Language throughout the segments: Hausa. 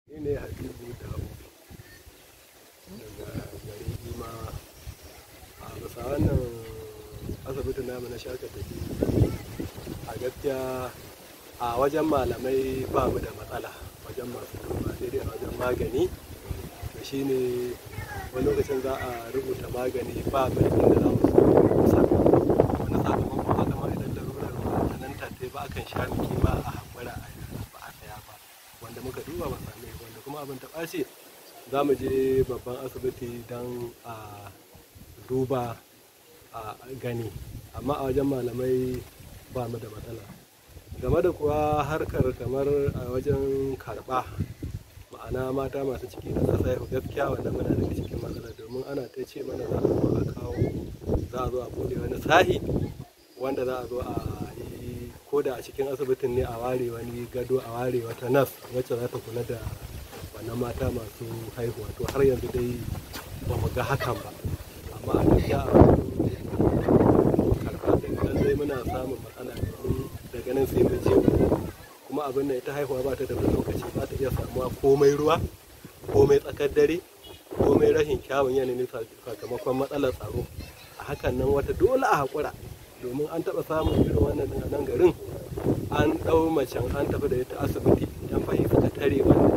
Ni ne Habibu Dawo daga garin Ima a bisa wannan asibitin namu na shaka tafi a gaskiya a wajen malamai ba mu da matsala wajen masu duba sai dai a wajen magani da shi ne wani lokacin za a rubuta magani ba mu da inda za mu sa wani sakamakon haka ma idan larurar ba nan tatai ba akan sha miki ma a haƙura a ba a saya ba wanda muka duba ba same wanda kuma abin ta ɓace za mu je babban asibiti don a duba a gani amma a wajen malamai ba mu da matsala game da kuwa harkar kamar a wajen karɓa ma'ana mata masu ciki da za su haihu gaskiya wanda muna daga cikin matsala domin ana ta ce mana za a zo a kawo za a zo a buɗe wani sahi wanda za a zo a yi ko da a cikin asibitin ne a ware wani gado a ware wata nas wacce za ta kula da wannan mata masu haihuwa to har yanzu dai ba mu ga hakan ba amma a gaskiya a karɓa ɗin lallai muna samun matsala domin daga nan sai mu je kuma abin nan ita haihuwa ba ta da wani lokaci za ta iya samuwa komai ruwa komai tsakar dare komai rashin kyawun yanayin sakamakon matsalar tsaro a hakan nan wata dole a haƙura domin an taɓa samun irin wannan a nan garin an ɗau macen an tafi da ita asibiti yan fahi suka tare wannan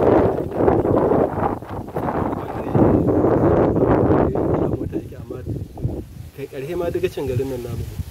kai ƙarshe ma daga cin garin nan namu